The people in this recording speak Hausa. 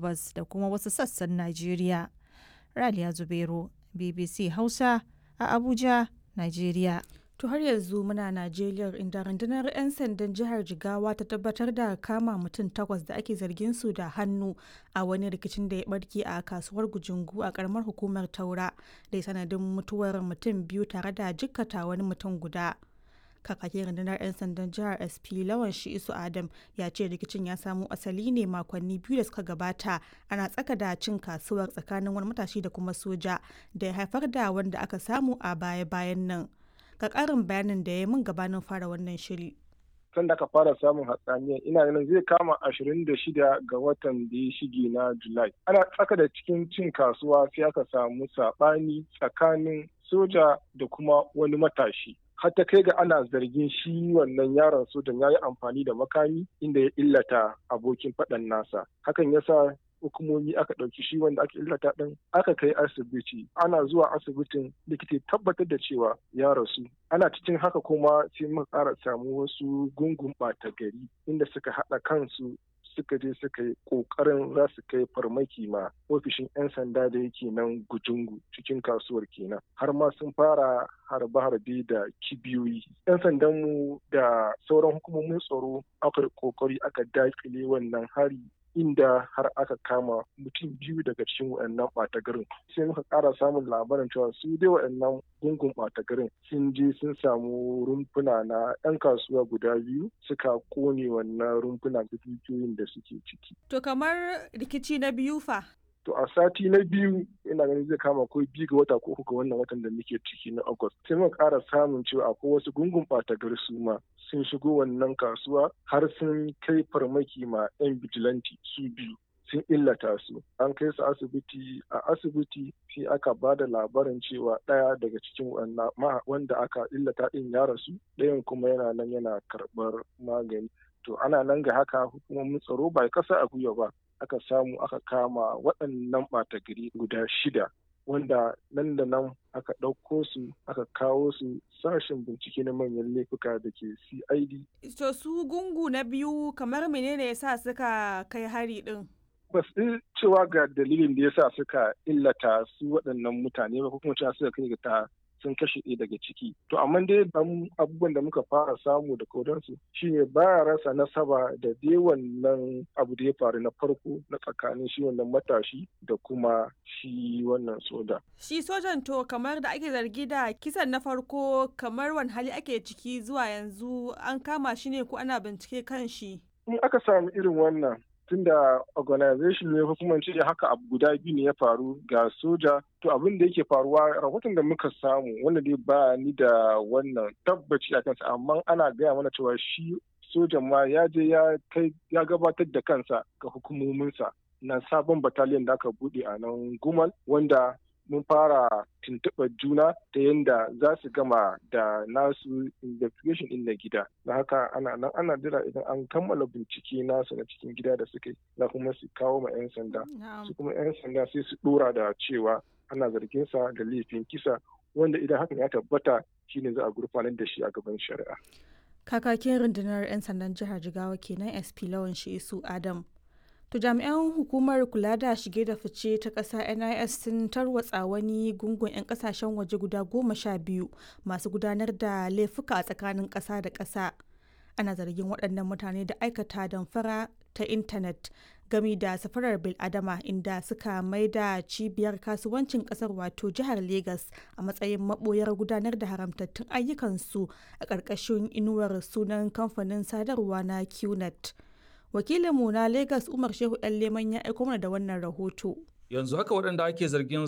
gabas da kuma wasu sassan Najeriya. Raliya Zubairu, BBC Hausa a Abuja, Najeriya. To har yanzu muna Najeriya inda rundunar 'yan sandan jihar Jigawa ta tabbatar da kama mutum takwas da ake zargin su da hannu a wani rikicin da ya barke a kasuwar Gujungu a karamar hukumar Taura da ya sanadin mutuwar mutum biyu tare da jikkata wani mutum guda. Kakakin rundunar 'yan sandan jihar SP Lawan Shi'isu Adam ya ce rikicin ya samo asali ne makonni biyu da suka gabata ana tsaka da cin kasuwar tsakanin wani matashi da kuma soja da ya haifar da wanda aka samu a baya-bayan nan. ga ƙarin bayanin da ya min gabanin fara wannan shiri. Tun da aka fara samun hatsaniya ina ganin zai kama ashirin da shida ga watan da ya shige na Julai. Ana tsaka da cikin cin kasuwa sai aka samu saɓani tsakanin soja da kuma wani matashi. har ta kai ga ana zargin shi wannan yaron sojan ya yi amfani da makami inda ya illata abokin faɗan nasa. Hakan ya sa hukumomi aka ɗauki shi wanda aka illata ɗin aka kai asibiti ana zuwa asibitin likita tabbatar da cewa ya rasu ana cikin haka kuma sai muka ƙara samu wasu gungun ɓata gari inda suka haɗa kansu suka je suka yi ƙoƙarin za su kai farmaki ma ofishin 'yan sanda da yake nan gujungu cikin kasuwar kenan har ma sun fara harbe-harbe da kibiyoyi 'yan sandanmu da sauran hukumomin tsaro aka ƙoƙari aka daƙile wannan hari inda har aka kama mutum biyu daga cikin waɗannan ɓata garin sai muka ƙara samun labarin cewa su dai waɗannan gungun ɓata garin sun je sun samu rumfuna na 'yan kasuwa guda biyu suka kone wannan rumfuna da dukiyoyin da suke ciki. To kamar rikici na biyu fa? To a sati na biyu ina ganin zai kama ko biyu ga wata ko uku ga wannan watan da muke ciki na August. Sai muka ƙara samun cewa akwai wasu gungun ɓata gari su ma sun shigo wannan kasuwa har sun kai farmaki ma 'yan bijilanti su biyu. sun illata su an kai su asibiti a asibiti sai aka ba da labarin cewa ɗaya daga cikin wanda aka illata ɗin ya rasu ɗayan kuma yana nan yana karɓar magani to ana nan ga haka hukumomin tsaro ba kasa a gwiwa ba aka samu aka kama waɗannan ɓata gari guda shida wanda nan da nan aka ɗauko su aka kawo su sashen bincike na manyan laifuka da ke cid to su gungu na biyu kamar menene ya sa suka kai hari ɗin ba su cewa ga dalilin da ya sa suka illata su waɗannan mutane ba ko kuma cewa suka kai ga ta sun kashe ɗaya daga ciki to amma dai abubuwan da muka fara samu da kodansu shine baya rasa nasaba da dai wannan abu da ya faru na farko na tsakanin shi wannan matashi da kuma shi wannan soja. Shi sojan to kamar da ake zargi da kisan na farko kamar wani hali ake ciki zuwa yanzu an kama shi ne ko ana bincike kan shi. In aka samu irin wannan tunda organization ne ko kuma ce haka abu guda biyu ne ya faru ga soja to abin da yake faruwa rahoton da muka samu wanda dai ba ni da wannan tabbaci a kansa amma ana gaya mana cewa shi sojan ma ya je ya kai ya gabatar da kansa ga hukumominsa na sabon bataliyan da aka bude a nan gumal wanda mun fara tuntuɓar juna ta yadda za su gama da nasu investigation ɗin na gida da haka ana nan ana jira idan an kammala bincike nasu na cikin gida da suka yi za kuma su kawo ma 'yan sanda su kuma 'yan sanda sai su ɗora da cewa ana zargin sa da laifin kisa wanda idan hakan ya tabbata shine za a gurfanar da shi a gaban shari'a kakakin rundunar 'yan sandan jihar jigawa kenan sp lawan shi adam To jami'an hukumar kula da shige da fice ta ƙasa NIS sun tarwatsa wani gungun 'yan ƙasashen waje guda goma sha biyu masu gudanar da laifuka a tsakanin ƙasa da ƙasa. Ana zargin waɗannan mutane da aikata damfara ta intanet gami da safarar biladama inda suka mai da cibiyar kasuwancin ƙasar wato jihar Legas a matsayin maɓoyar gudanar da haramtattun ayyukansu a ƙarƙashin inuwar sunan kamfanin sadarwa na QNet. wakilinmu na Legas Umar Shehu ɗan Leman ya aiko mana da wannan rahoto. Yanzu haka waɗanda ake zargin